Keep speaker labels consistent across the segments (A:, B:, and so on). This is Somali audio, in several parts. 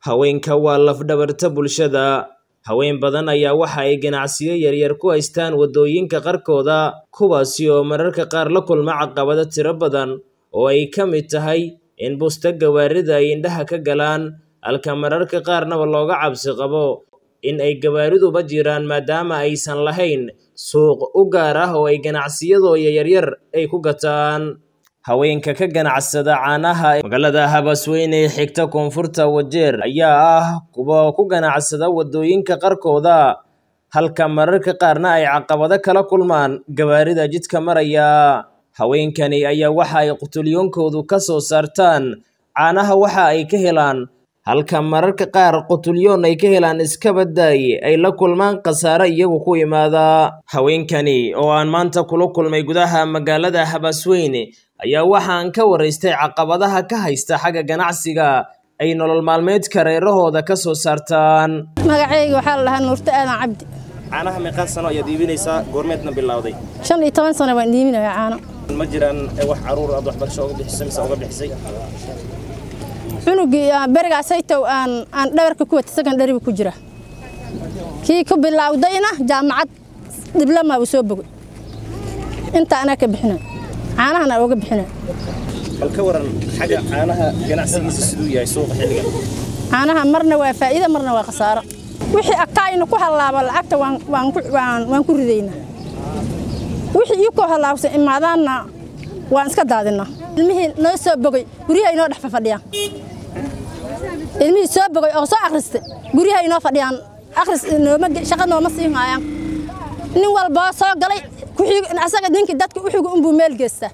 A: Haweenka waa laf-dhabarta bulshada. Haween badan ayaa waxa ay ganacsiyo yaryar ku haystaan waddooyinka qaarkooda, kuwaasi oo mararka qaar la kulma caqabado tiro badan oo ay ka mid tahay in busta gawaarida ay indhaha ka galaan, halka mararka qaarnaba looga cabsi qabo in ay gawaariduba jiraan maadaama aysan lahayn suuq u gaar ah oo ay ganacsiyadooda yaryar ay ku gataan. Haweenka ka ganacsada caanaha magaalada Habasweyne ee xigta koonfurta Wajeer ayaa ah kuwa ku ganacsada waddooyinka qaarkooda, halka mararka qaarna ay caqabado kala kulmaan gawaarida jidka maraya. Haweenkani ayaa waxa ay qutulyoonkoodu ka soo saartaan caanaha waxa ay ka helaan, halka mararka qaar qutulyoon ay ka helaan iska baddaay ay la kulmaan khasaare iyagu ku yimaada. Haweenkani oo aan maanta kula kulmay gudaha magaalada Habasweyne ayaa waxaan ka waraystay caqabadaha ka haysta xagga ganacsiga ay nolol maalmeedka reerahooda ka soo saartaan.
B: magacayga waxaa la dhahaa nuurto aadan cabdi
A: caanaha meeqaa sano ayaad iibinaysaa goormeedna bilowday
B: shan iyo toban sano baan iibinaya caano
A: ma jiraan wax caruur aad waxbarasho uga bixisay mise uga bixisay
B: cunugii ah, berigaas haytow aan aan dhabarka ku wata secondary ku jira kii ku bilowdayna jaamacad dibloma uu soo bogay inta anaa ka bixinay caanahana uga bixinay
A: bal ka waran xagga caanaha ganacsigiisa siduu yahay suuqa xilligan
B: caanaha marna waa faa'iido marna waa khasaaro wixii akaayna ku hallaaba lacagta waan waan ku waan, waan ku ridaynaa wixii ii ku hallaabsan imaadaanna waan iska daadinaa ilmihii noo soo bogay guryaha inoo dhex fadhiyaan ilmihii soo bogay oo soo akhristay guryaha inoo fadhiyaan akhris nooma ge- shaqo nooma sii haayaan nin walboo soo galay kuxig asaga ninkii dadka u xigo unbuu meel geystaa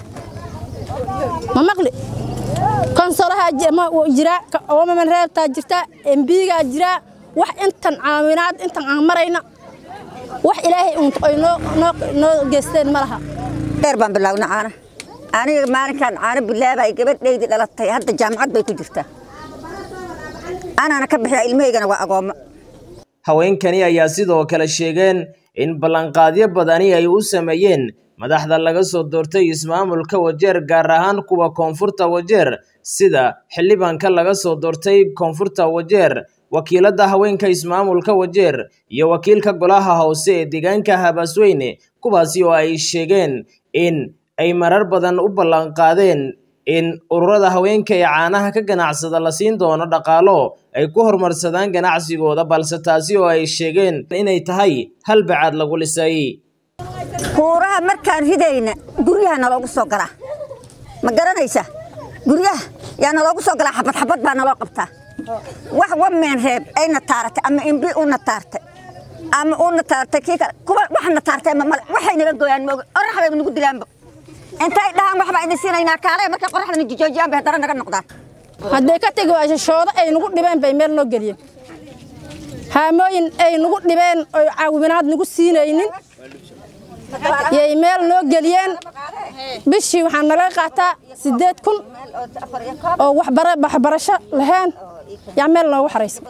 B: ma maqli konsolaha ji- ma- wuu jiraa ka- oomaman reebtaa jirtaa embigaa jiraa wax intan caawinaad intan aan marayna wax ilaahay uun ay noo noo noo geysteen ma laha
C: dheer baan bilowna caana aniga maalinkan caano bilaabay gabadhaydii dhalatay hadda jaamacad bay ku jirtaa anaana ka bixiya ilmahaygana waa agoommo
A: Haweenkani ayaa sidoo kale sheegeen in ballanqaadyo badani ay u sameeyeen madaxda laga soo doortay ismaamulka Wajeer gaar ahaan kuwa koonfurta Wajeer sida xildhibaanka laga soo doortay koonfurta Wajeer wakiilada haweenka ismaamulka Wajeer iyo wakiilka golaha hoose ee deegaanka Habasweyne kuwaasi oo ay sheegeen in ay marar badan u ballanqaadeen in ururada haweenka ee caanaha ka ganacsada la siin doono dhaqaalo ay ku horumarsadaan ganacsigooda balse taasi oo ay sheegeen inay tahay hal bacaad lagu lisay
C: kuuraha markaan ridayna guryaha naloogu soo galaa ma garanaysa guryaha yaa naloogu soo galaa xabad xabad baa naloo qabtaa wax wameen reeb ayna taaratay ama imbi una taartay ama una taartay kii kale kuwa waxna taartay ma male waxay naga gooyaan mooga orax bay nagu dilaanba intay dhahaan waxbaa idin siinaynaa kaale markay qoraxdana jijoojiyaan bay haddana naga noqdaan
B: hadday ka tegi waayso shoodo ay nagu dhibeen bay meel noo geliyeen haamooyin ay nagu dhibeen oo caawinaad nagu siinaynin yay meel noo geliyeen bishii waxaa nalaga qaataa siddeed kun oo waxbara waxbarasho lahayn yaa meel noogu xaraysa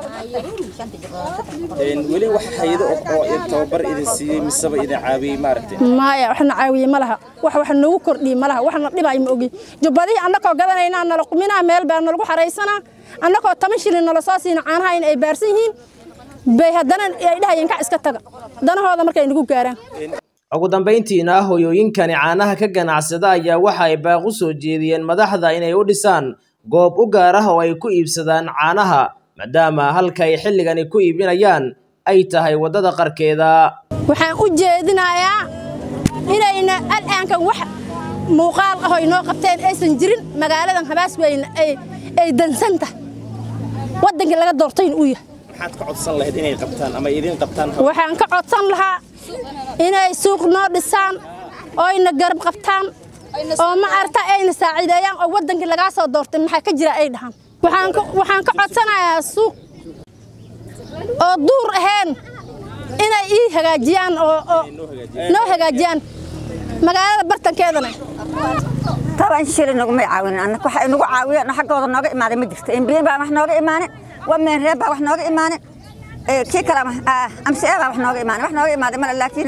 A: weli wax hayado oo tababar idin siiyey miseba idin caawiyey maaragtay
B: maya waxna caawiye ma laha wax wax nagu kordhiye ma laha waxna dhibay ma ogi jubbadihii annakoo gadanaynaa nala quminaa meel baa nalagu xaraysanaa annakoo toban shilin nala soo siina caanaha in ay baarsan yihiin bay haddana ay dhahayeen kac iska taga danahooda markay nagu gaaraan
A: ugu dambayntiina hoyooyinkani caanaha ka ganacsada ayaa waxa ay baaq u soo jeediyeen madaxda inay u dhisaan goob u gaar ah oo ay ku iibsadaan caanaha maadaama halka ay xilligani ku iibinayaan ay tahay waddada qarkeeda
B: waxaan u jeedinayaa inayna al'aankan wax muuqaal ah oo inoo qabteen aysan jirin magaaladan habaasweyne ay ay dansan tahay waddankii laga doortayna uu yahay
A: maxaad ka codsan lahayd inay qabtaan ama idin qabtaan
B: waxaan ka codsan lahaa inay suuq noo dhisaan oyna garab qabtaan oo ma arta ayna saaciideeyaan oo waddankii lagaa soo doortay maxaa ka jira ay dhahaan waxaan ka- waxaan ka codsanayaa suuq oo duur ahayn inay ii hagaajiyaan oo oo noo hagaajiyaan magaalada bartankeedana
C: toban shilin nagumay caawinin annaka waxa inagu caawiyeen oo xaggooda nooga imaaday ma jirto embiye baa wax nooga imaanin wameen reeb baa wax nooga imaanin ee, kii kale amse baa wax nooga imaanin wax nooga imaaday male laakiin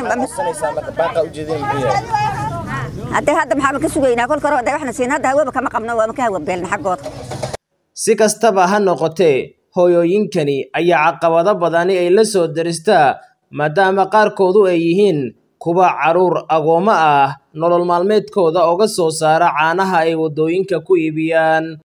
C: haddee hadda maxaa ka sugaynaa kolka hore hadday waxna siin hadda hawaba kama qabno waama ka hawa beelna xaggooda
A: si kastaba ha noqotee hooyooyinkani ayaa caqabado badani ay la soo daristaa maadaama qaarkoodu ay yihiin kuwa carruur agoommo ah nolol maalmeedkooda oga soo saara caanaha ay waddooyinka ku iibiyaan